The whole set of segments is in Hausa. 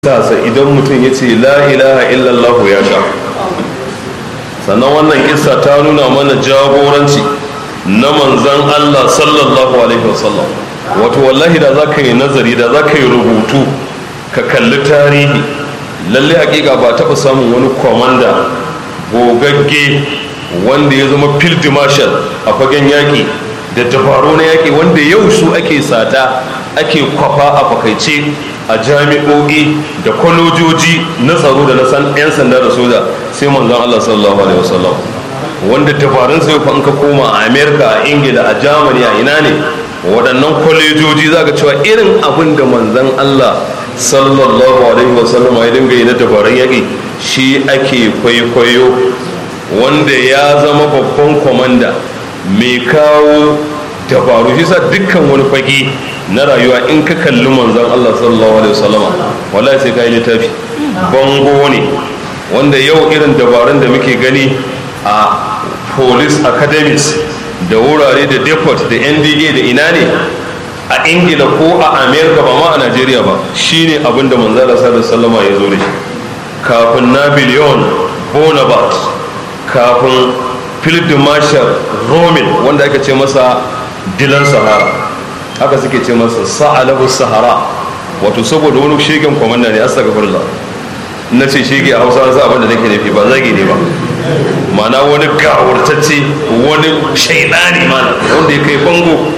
tasa idan mutum ya ce la ilaha illallah ya sha sannan wannan kissa ta nuna mana jagoranci na manzan Allah sallallahu alaihi wasallam wato wallahi da za ka yi nazari da za ka yi rubutu ka kalli tarihi lalle hakika ba taɓa samun wani kwamanda gogagge wanda ya zama field marshal a fagen yaƙi da dabaru na yaƙi wanda yau su ake sata ake kwafa a fakaice a jami'o'i da kwalojoji na tsaro da na san 'yan sanda da soja sai manzon Allah sallallahu alaihi wasallam wanda dabarun sai fa ka koma a America a Ingila a Germany a ina ne waɗannan kwalejoji za ka cewa irin abin da manzon Allah sallallahu alaihi wasallam ya dinga yi na dabarun yaƙi shi ake kwaikwayo wanda ya zama babban kwamanda mai kawo dabaru shi sa dukkan wani fage na rayuwa in ka kalli manzon Allah sallallahu alaihi wasallama wallahi sai ka yi littafi bango ne wanda yau irin dabarun da muke gani a police academies da wurare da depot da nda da ina ne a ingila ko a america ba ma a nigeria ba shine abin da manzon Allah sallallahu alaihi wasallama ya zo da shi kafin napoleon bonaparte kafin philip marshal rommel wanda aka ce masa dilan sahara haka suke ce masa sa'alahu sahara wato saboda wani shegen kwamanda ne astagfirullah na ce shege a hausa za abin da nake nufi ba zagi ne ba mana wani gawurtacce wani shaidani mana wanda ya kai bango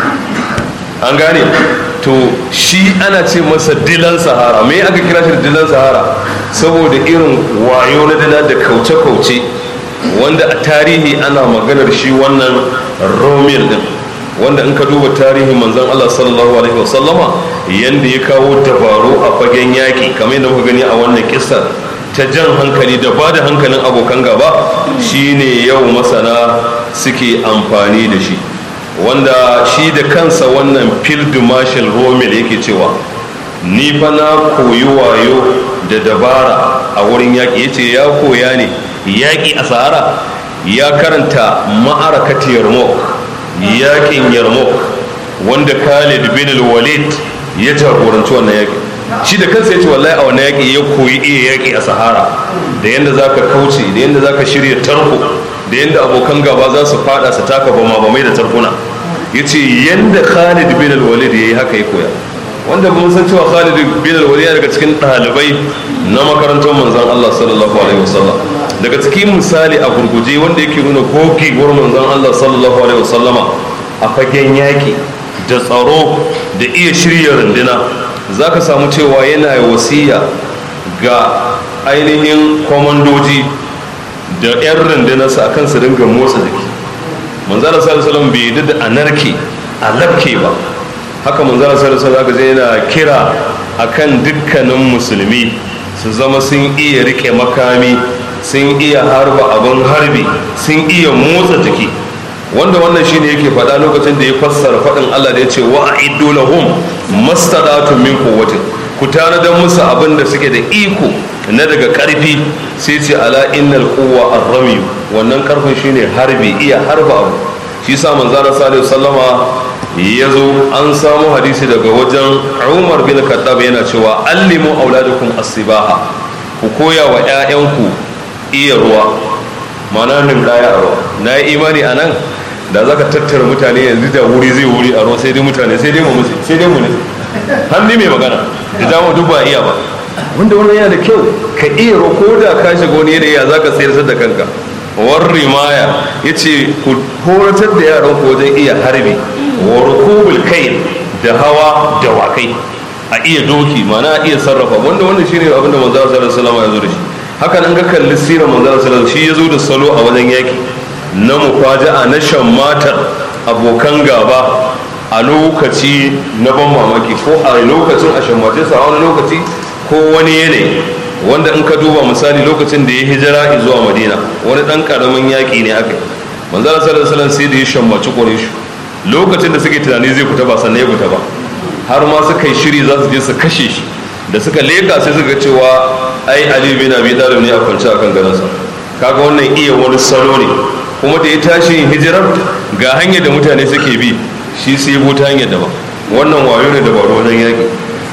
an gane to shi ana ce masa dilan sahara me aka kira shi da dilan sahara saboda irin wayo na dila da kauce-kauce wanda a tarihi ana maganar shi wannan romil din wanda in ka duba tarihin manzon Allah sallallahu alaihi wasallama yanda ya kawo dabaru a fagen yaƙi kamar yadda muka gani a wannan kissa ta jan hankali da ba da hankalin abokan gaba shine yau masana suke amfani da shi wanda shi da kansa wannan field marshal rommel yake cewa ni fa na koyi wayo da dabara a wurin yaƙi yace ya koya ne yaƙi a sahara ya karanta ma'arakati yarmouk yaƙin yarmouk wanda khalid bin walid ya jagoranci wannan yaƙi shi da kansa ya ce wallahi a wannan yaƙi ya koyi iya yaƙi a sahara da yadda za ka kauce da yadda za ka shirya tarko da yadda abokan gaba za su fada su taka bama bamai da tarkuna ya ce yadda khalid bin walid ya yi haka ya koya wanda mun san cewa Khalid bin al-Walid daga cikin ɗalibai na makarantar manzon Allah sallallahu alaihi wasallam daga cikin misali a gurguje wanda yake nuna gogewar manzon Allah sallallahu alaihi wasallama a fagen yaki da tsaro da iya shirya runduna zaka samu cewa yana wasiya ga ainihin kwamandoji da 'yan rundunarsa akan su dinga motsa jiki manzon Allah sallallahu alaihi wasallam bai yi da anarki a labke ba haka manzara sarasa za ka yana kira akan dukkanin musulmi su zama sun iya rike makami sun iya harba abin harbi sun iya motsa jiki wanda wannan shine yake faɗa lokacin da ya fassara faɗin Allah da ya ce wa a'iddu lahum mastata'tum min quwwatin ku tanadar musu abin da suke da iko na daga ƙarfi sai ce ala innal quwwa ar-ramy wannan ƙarfin shine harbi iya harba abu shi sa manzara sallallahu sallama ya zo an samu hadisi daga wajen umar bin kaddab yana cewa allimu auladukum asibaha ku koya wa 'ya'yanku iya ruwa mana nin daya a ruwa na yi imani a nan da za ka tattara mutane yanzu da wuri zai wuri a ruwa sai dai mutane sai dai mu musu sai dai mu ne hannu mai magana da dama duk ba iya ba wanda wannan yana da kyau ka iya ruwa ko da ka shiga wani yanayi za ka sayar da kanka war rimaya ya ce ku horatar da yaran ku wajen iya harbi wa rukubul kai da hawa da wakai a iya doki mana a iya sarrafa wanda wannan shine abin da manzo sallallahu alaihi wasallam ya zo da shi haka nan ga kalli sirar manzo sallallahu shi ya zo da salo a wajen yaki na mufaja'a na shammatar abokan gaba a lokaci na ban mamaki ko a lokacin a shammace sa a wani lokaci ko wani yanayi wanda in ka duba misali lokacin da ya hijira zuwa madina wani dan karamin yaƙi ne aka manzara sallallahu alaihi sai da ya shammaci quraish lokacin da suke tunani zai fita ba sannan ya fita ba har ma suka yi shiri za su je su kashe shi da suka leka sai suka cewa ai ali bin abi talib ne a kwance akan gadonsa kaga wannan iya wani salo ne kuma da ya tashi hijirar ga hanyar da mutane suke bi shi sai ya ta hanyar daban wannan wayo ne da baro wajen yaƙi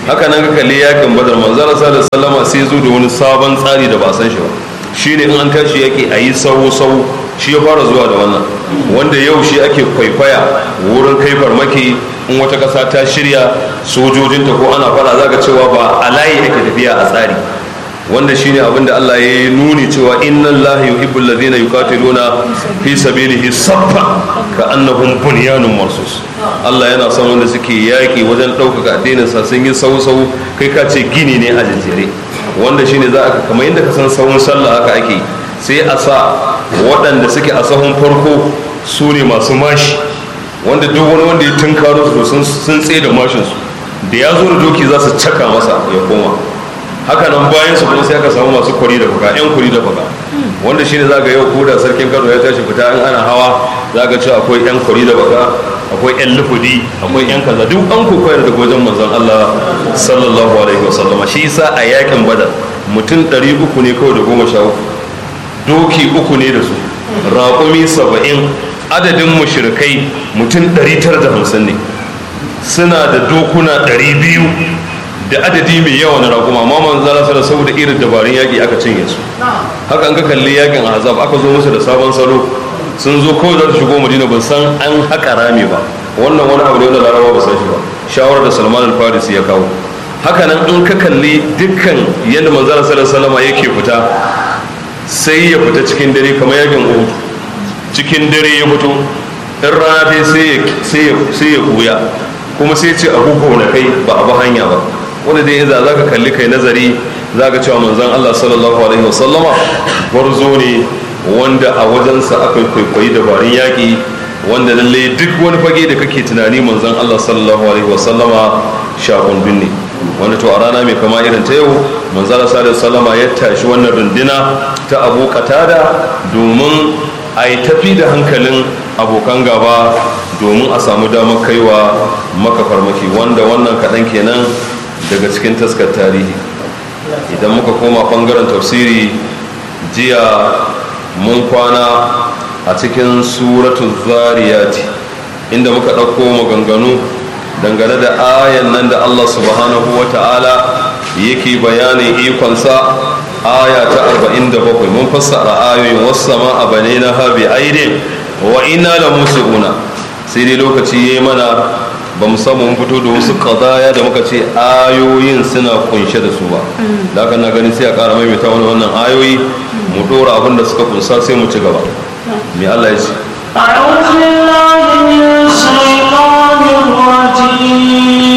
haka nan ka kalli yakin badar manzara sallallahu sallama sai zo da wani sabon tsari da ba san shi ba shine in an tashi yaki a yi sau sau shi ya fara zuwa da wannan wanda yau shi ake kwaikwaya wurin kai farmaki in wata ƙasa ta shirya sojojinta ko ana fara za ka cewa ba a layi ake tafiya a tsari wanda shine abin da Allah ya yi nuni cewa inna Allah yuhibbul ladina yuqatiluna fi sabilihi saffa ka annahum bunyanun marsus Allah yana son wanda suke yaki wajen ɗaukaka addinin sa sun yi sau sau kai ka ce gini ne a jajjere wanda shine za a kamar yadda ka san sahun sallah haka ake sai a sa waɗanda suke a sahun farko su ne masu mashi wanda duk wani wanda ya tunkaro su sun tsaye da mashinsu da ya zo da doki za su caka masa ya koma haka nan bayan su kuma sai aka samu masu kwari da fuka yan kwari da fuka wanda shine za ga yau ko da sarkin kano ya tashi fita in ana hawa za ga cewa akwai yan kwari da fuka akwai yan lufudi akwai yan kaza duk an kokoyar da wajen manzon Allah sallallahu alaihi wasallama shi yasa a yakin badar mutum 300 ne kawai da goma sha uku doki uku ne da su raƙumi saba'in adadin mushrikai mutum 950 ne suna da dokuna 200 da adadi mai yawa na raƙuma amma man zara su da saboda irin dabarun yaƙi aka cinye su haka an ka kalli yaƙin azab aka zo musu da sabon salo sun zo kawai za su shigo madina ban san an haƙa rami ba wannan wani abu ne wanda larabawa ba san shi ba shawarar da salman al-farisi ya kawo haka nan in ka kalli dukkan yadda manzara sallallahu alaihi yake fita sai ya fita cikin dare kamar yakin uhud cikin dare ya fito in rana sai ya buya kuma sai ce abu na kai ba abu hanya ba wanda dai za za ka kalli kai nazari za ka cewa manzan Allah sallallahu alaihi wasallama gwarzo ne wanda a wajensa aka kwaikwayi dabarun yaƙi wanda lallai duk wani fage da kake tunani manzan Allah sallallahu alaihi wasallama shakundun ne wanda to a rana mai kama irin ta yau manzan Allah sallallahu alaihi wasallama ya tashi wannan runduna ta abu katada domin a yi tafi da hankalin abokan gaba domin a samu damar kaiwa maka farmaki wanda wannan kaɗan kenan daga cikin taskar tarihi idan muka koma ɓangaren tafsiri jiya mun kwana a cikin suratun zariyati inda muka ɗauko maganganu dangane da ayan nan da allah subhanahu wa ta'ala yake bayanin ikonsa aya ta 47 mun fassara ayoyin wasu sama a bane na habi aidin wa ina da musu'una sai dai lokaci ya yi mana ba mu samu mun fito da wasu kazaya da muka ce ayoyin suna kunshe da su ba da haka na gani sai a ƙara maimaita wani wannan ayoyi mu ɗora abin da suka kunsa sai mu ci gaba mai Allah ya ce أعوذ بالله من الشيطان الرجيم